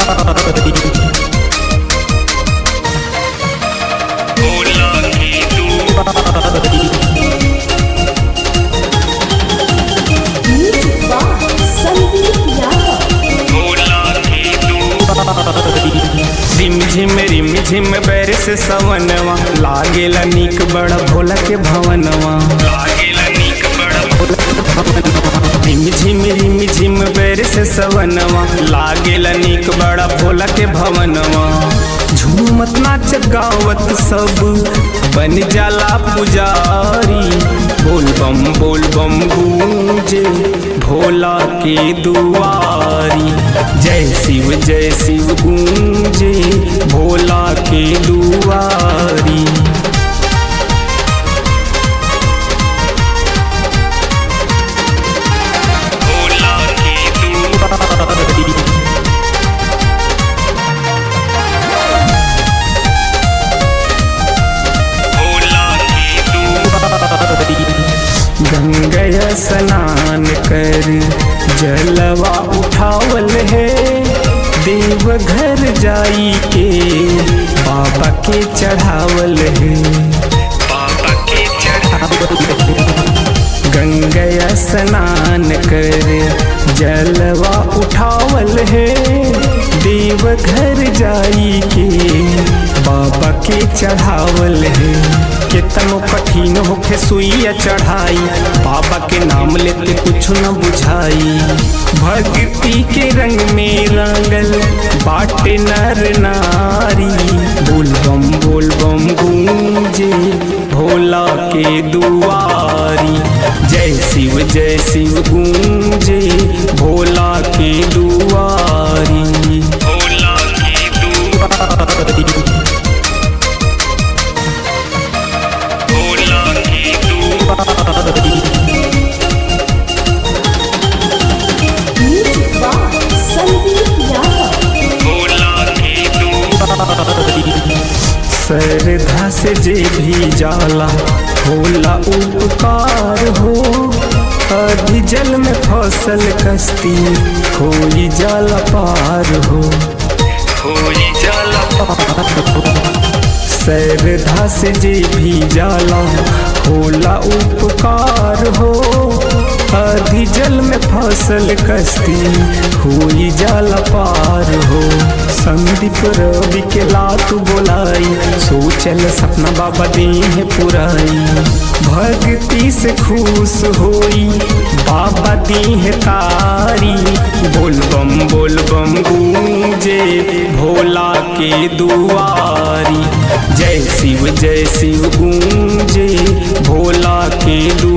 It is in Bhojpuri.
भोला की दुआरी Music by Sandeep Yadav. Bhola की दुआरी रिम झिम रिम झिम बैर से सवनवा लागेला नीक बड़ा भोला के भवनवा लागेला नीक बड़ा भोला रिम झिम रिम झिम बैर से सवनवा लागेला नीक बड़ा भोला के भवनवा झूमत नाच गावत सब बन जाला पुजारी बोल बम बोल बम गूंजे भोला के दुआरी जय शिव जय शिव गूंजे भोला के दुआरी भोला की दुआरी भोला की दुआरी गंगया स्नान कर जलवा उठावल है देवघर जाई के बाबा के चढ़ावल है बाबा के चढ़ा गंगया स्नान कर जलवा उठावल है देवघर जाई के बाबा के चढ़ावल है कितनो कठिन होखे सुइया चढ़ाई बाबा के नाम लेते कुछ न बुझाई भक्ति के रंग में रंगल बाटे नर नारी बोल बम बोल बम गूंजे भोला के दुआरी जय शिव जय शिव गूंजे भोला के दुआरी भोला की दुआरी भोला की दुआरी Music by Sandeep Yadav. Bhola की दुआरी श्रद्धा से जे भी जाला होला उपकार हो अभी जल में फसल कश्ती होई जाला पार हो होई जाला श्रद्धा से जे भी जाला होला उपकार हो आधी जल में फसल कश्ती हुई जाला पार हो संदीप रवि के लात बोलाई सोचल सपना बाबा दी है पुराई भक्ति से खुश होई बाबा दी है तारी बोल बम बोल बम गूंजे भोला के दुआरी जय शिव जय शिव गूंजे भोला के दुआरी